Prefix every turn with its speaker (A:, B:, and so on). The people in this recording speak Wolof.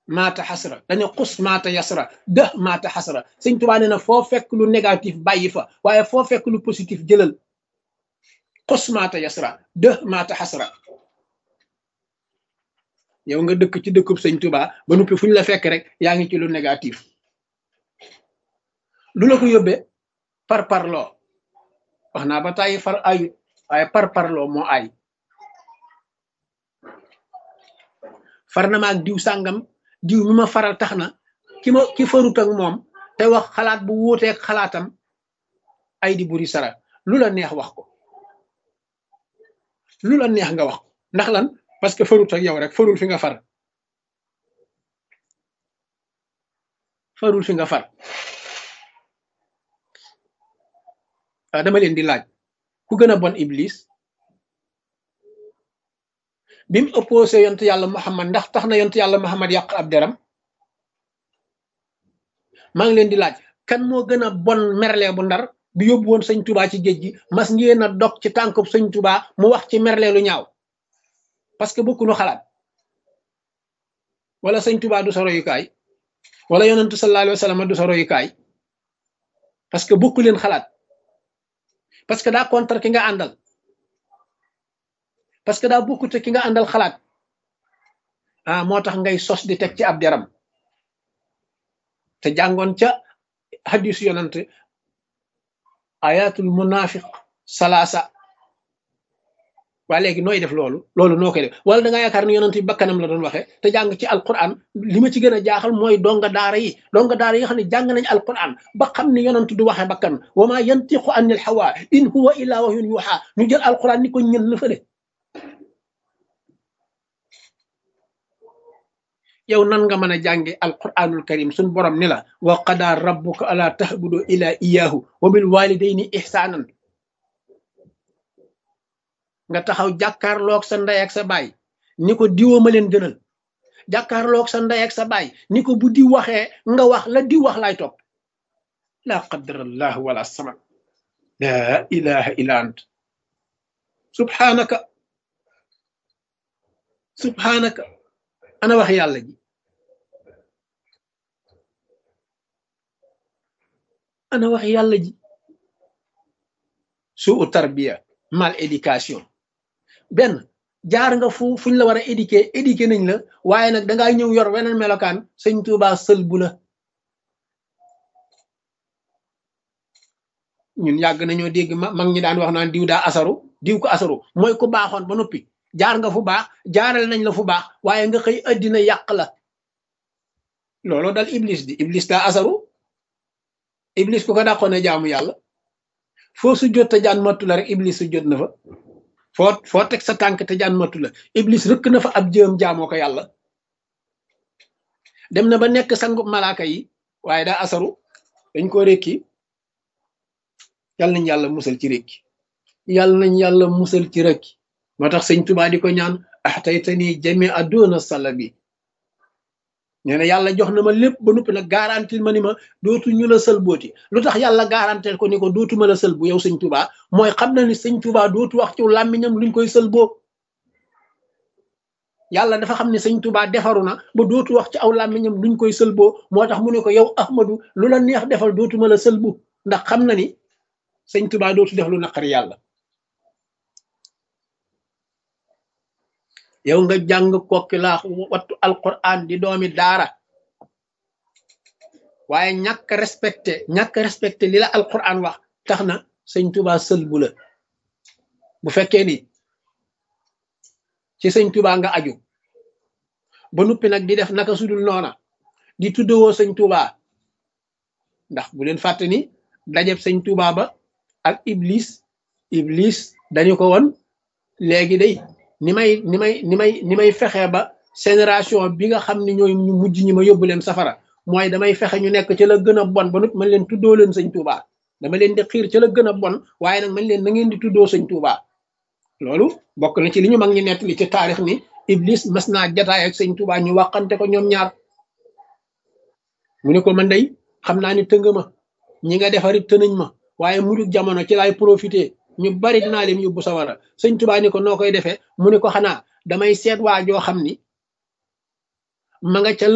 A: maata xasra dañu xus maata yasra dëx maata xasra sëñ Tuubaa nee na foo fekk lu négatif bàyyi fa waaye foo fekk lu positif jëlal xus maata yasra dëx maata xasra yow nga dëkk ci dëkkub sëñ Tuubaa ba noppi fu ñu la fekk rek yaa ngi ci lu négatif lu la ko yóbbee par parloo wax naa ba tàyyi far ayut waaye par parloo moo ay far na ma ak diw sàngam diw mi ma faral tax na ki ma ki farut ak moom te wax xalaat bu wuuteeg xalaatam ay di buri sara lu la neex wax ko lu la neex nga wax ko ndax lan parce que farut ak yow rek farul fi nga far farul fi nga far waaw dama leen di laaj ku gën a bon iblis bi mu opposé yontu yàlla muhammad ndax tax na yontu yàlla muhammad yàq ab deram maa ngi leen di laaj kan moo gën a bon merle bu ndar bi yóbbu woon sëñ tubaa ci géej gi mas ngeen a dog ci tànkub sëñ tubaa mu wax ci merle lu ñaaw parce que bokkuñu xalaat wala sëñ tubaa du sa royukaay wala yonentu sallallahu alayhi wa sallam du sa royukaay parce que bokku leen xalaat parce que daa contre ki nga àndal parce que daa bokkute ki nga àndal xalaat ah moo tax ngay sos di teg ci ab deram te jàngoon ca hadis yonant ayatul munafiq salaasa waa léegi nooy def loolu loolu noo koy def wala da nga yaakaar ni yonent bi bakkanam la doon waxee te jàng ci alquran li ma ci gën a jaaxal mooy donga daara yi donga daara yi nga xam ne jàng nañ alquran ba xam ni yonent du waxee bakkan wa ma yantiqu anil hawa in huwa illa wahyun yuha ñu jël alquran ni ko ñën la fële yow nan nga mën a jànge alquranul karim suñ borom ni la wa qada rabbuka ala tahbudu ila iyahu wa bil walidayni ihsanan nga taxaw jàkkaarloog sa ndey ak sa baay ni ko diwoo ma leen gënal jàkkaarloog sa ndey ak sa baay ni ko bu di waxee nga wax la di wax laay topp la qadarallah wala saman la ilaha illa ant subhanaka subhanaka ana wax yàlla ji ana wax yàlla ji suu tarbiya mal éducation benn jaar nga fu fuñ la war a éduquer éduquer nañ la waaye nag dangaa ñëw yor weneen melokaan sëñ Tuubaa sël bu la ñun yàgg nañoo dégg mag ñi daan wax naan diw daa asaru diw ko asaru mooy ku baaxoon ba noppi jaar nga fu baax jaaral nañ la fu baax waaye nga xëy addina yàq la loolu dal iblis di iblis daa asaru iblis ku ko dàqoon ne jaamu yàlla foo su jot te jaan mattu la rek iblis su jot na fa foo foo teg sa tànk te jaan mattu la iblis rëkk na fa ab jëm jaamoo ko yàlla dem na ba nekk sangu malaaka yi waaye daa asaru dañ ko rékki yàlla nañ yàlla musal ci rékki yàlla nañ yàlla musal ci rékki moo tax sëñ Tuubaa di ko ñaan axtaytani jami aduna salabi nee na yàlla jox na ma lépp ba noppi nag garantil ma ni ma dootu ñu la sël booti lu tax yàlla garantil ko ni ko dootuma la sël bu yow sëñ Tuubaa mooy xam na ni sëñ Tuubaa dootu wax ci làmmiñam luñ koy sël boo yàlla dafa xam ne sëñ Tuubaa defaru na ba dootu wax ci aw làmmiñam luñ koy sël boo moo tax mu ne ko yow Ahmadu lu la neex defal dootuma la sël bu ndax xam na ni sëñ Tuubaa dootu def lu naqari yàlla yow nga jàng kokki laax wattu alquran di doomi daara waaye ñàkk respecté ñàkk respecté li la alquran wax tax na sëñ Tuubaa sël bu la bu fekkee ni ci sëñ Tuubaa nga aju ba nuppi nag di def naka sudul noona di tuddewoo sëñ Tuubaa ndax bu leen fàtte ni dajeb sëñ Tuubaa ba ak iblis iblis dañu ko woon léegi day ni may ni may ni may ni may fexe ba génération bi nga xam ne ñooy ñu mujj ñi ma yóbbu leen safara mooy damay fexe ñu nekk ci la gën a bon ba nut man leen tuddoo leen sëñ Tuubaa dama leen di xiir ci la gën a bon waaye nag man leen na ngeen di tuddoo sëñ Tuubaa loolu bokk na ci li ñu mag ñi nettali ci taarix ni iblis mas naa jataay ak sëñ Tuubaa ñu waxante ko ñoom ñaar mu ne ko man day xam naa ni tënga ma ñi nga defarit tënañ ma waaye mujj jamono ci laay profité ñu bari dinaa leen yóbbu sawara sëñ Tuubaa ni ko noo koy defee mu ne ko xanaa damay seet waa joo xam ni ma nga ca